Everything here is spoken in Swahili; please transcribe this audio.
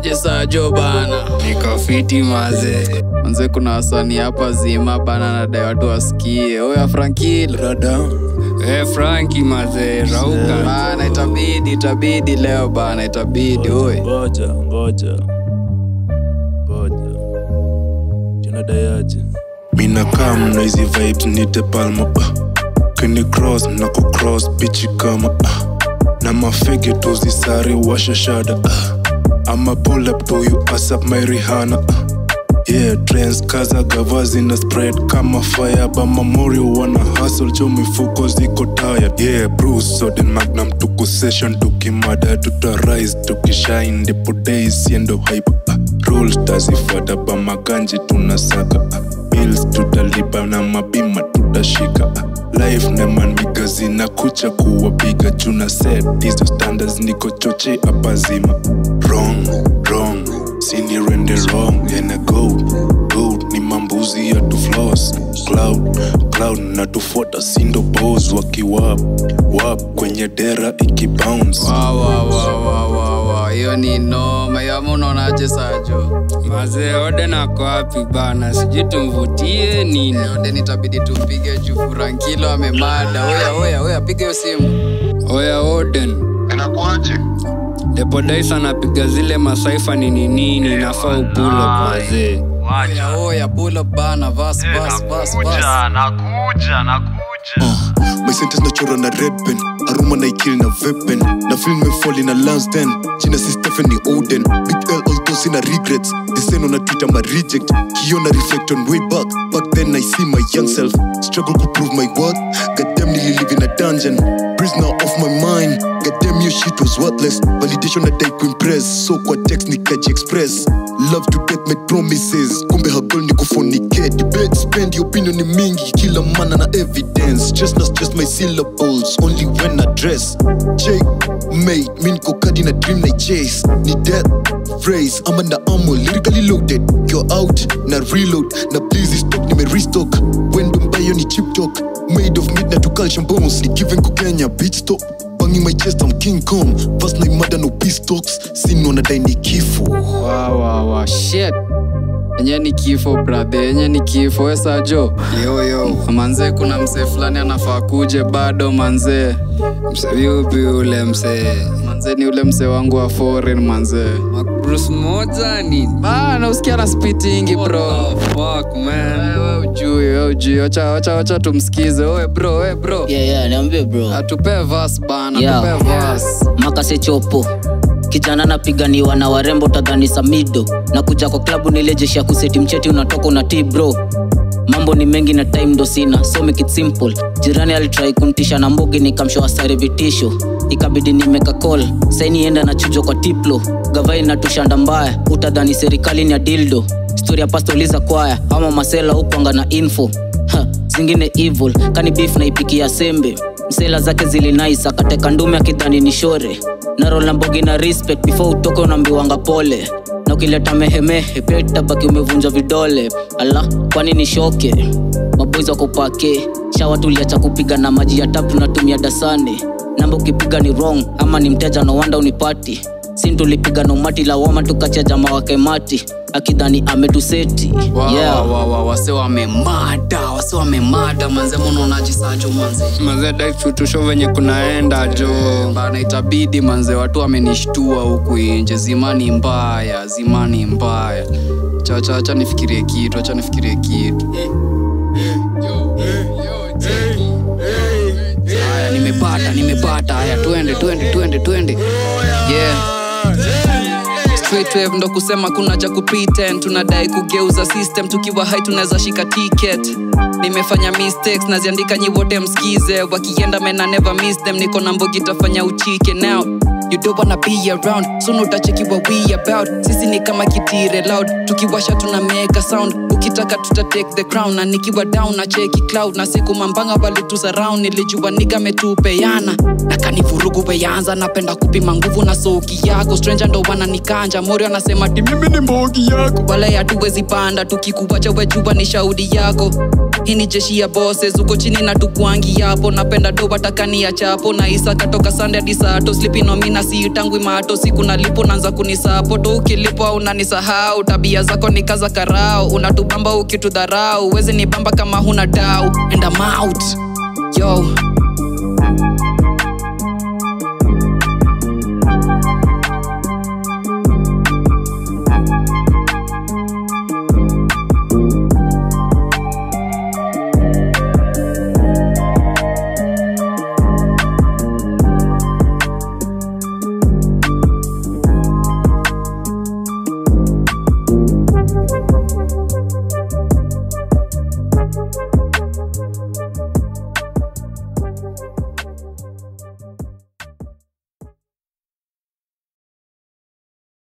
aje sajo bana niko fiti maze manze kuna wasanii hapa zima bana nadai watu wasikie oya frankil rada e franki maze rauka bana itabidi itabidi leo bana itabidi oy ngoja ngoja ngoja tunadayaje mina kam na hizi vibes nite palma uh. kini cross na ku cross bichi kama uh. na mafege tuzisari washashada uh. ama pull up to you asap my rihana uh. Yeah, trends kaza gavazi na spread kama fire ba memorial wana hustle jo mifuko ziko tired yeah bruce soden magnum tuko session tukimada tutarise tukishine ndipo days yendo hype uh, rules tazifata ba maganji tunasaka uh, bills tutalipa na mabima tutashika uh, life neman migazi na kucha kuwapiga juna set hizo standards niko choche hapa zima wrong wrong sini rende wrong ena gold gold ni mambuzi ya tu floss cloud cloud na tufuata sindo bos wakiwap wap kwenye dera ikibounce wawawawawawa hiyo ni noma yama unaonaje sajo maze ode nako wapi bana sijui tumvutie nini ode nitabidi tumpige juu frankilo amemada oya oya oya piga hiyo simu oya oden inakuaje depodais anapiga zile masaifa nini nini nafaa upulo mazee oya oya pull up bana vas vas vas vas nakuja nakuja nakuja my sentence nachora na red pen aruma na ikili na vepen na film mefoli na lansden jina si stephanie oden big l although sina regrets diseno na twitter ma reject kiona reflect on way back back then i see my young self struggle to prove my worth goddamn nearly live in a dungeon prisoner of my mind goddamn your shit was worthless validation na dai kuimpress so kwa text nikaji express love to death make promises kumbe hagol ni kufonike debate spend your opinion ni mingi kila mana na evidence just not just my syllables only when I dress Jake mate mi niko kadi na dream na chase ni death phrase ama na amo lyrically loaded you're out na reload na please stock nime restock wendo mbayo ni chip talk made of midnight to calcium bones ni given ku Kenya beat stop banging my chest I'm King Kong fast na imada no peace talks sino na dai ni kifo wawawa shit enye ni kifo brathe enye ni kifo we sajo yoyo manzee kuna msee fulani anafaa kuje bado manzee mseviupi ule msee manzee ni ule msee wangu wa foreign manzee makrus moja nini bana usikia na spitingi bro What the fuck, man? we ujui we ujui wacha wacha wacha tumsikize oe bro we bro yeah, yeah, niambie bro atupee vas bana Yeah. tupee vas makase chopo kijana napiganiwa na warembo tadhani samido na kuja kwa klabu nile jeshi ya kuseti mcheti unatoka unatii bro mambo ni mengi na time ndo sina so make it simple jirani alitrai kuntisha na mbogi nikamshoa sare vitisho ikabidi nimeka call sainienda na chujo kwa tiplo gavai natushanda mbaya utadhani serikali ni ya dildo stori ya pastoliza kwaya ama masela hukwanga na info ha, zingine evil kani beef naipikia sembe msela zake zilinais akateka ndume akidhani ni shore narol na mbogi na respect before utoke unaambiwanga pole na ukileta mehemehe pia itabaki umevunja vidole ala kwani ni shoke maboizi wakopake shawa tuliacha kupiga na maji ya tap tunatumia dasane namba ukipiga ni wrong ama ni mteja no wanda unipati sin tulipiga na umati la wama tukachia jama wake mati akidhani ametuseti yeah. wase wamemada wase wamemada manze munaonaji sajo manze mazee daifutusho venye kunaenda jo bana itabidi manze watu wamenishtua huku inje zimani mbaya zimani mbaya chachacha nifikirie kitu acha nifikirie kitu haya nimepata nimepata haya twende twende twende twende yeah Straight wave ndo kusema kuna cha kupretend tunadai kugeuza system tukiwa hai tunaweza shika ticket nimefanya mistakes naziandika nyi wote mskize wakienda mena never miss them niko na mbogi tafanya uchike now you don't wanna be around soon utachekiwa we about sisi ni kama kitire loud tukiwasha tuna make a sound ukitaka tuta take the crown na nikiwa down na cheki cloud na siku mambanga walitu surround nilijua niga metupeana na kanivurugu weyanza napenda kupima nguvu na soki yako stranger ndo wananikanja mori anasema ti mimi ni mbogi yako wala hatuwezi panda tukikuwacha wejua ni shaudi yako hii ni jeshi ya bosses uko chini na tukwangi yapo napenda doba takani ya chapo na isa katoka sande hadi sato slipinomina siitangwi mato siku nalipo naanza kunisapoto ukilipo au unanisahau tabia zako ni kaza karao unatubamba ukitudharau wezi ni bamba kama huna dau and I'm out yo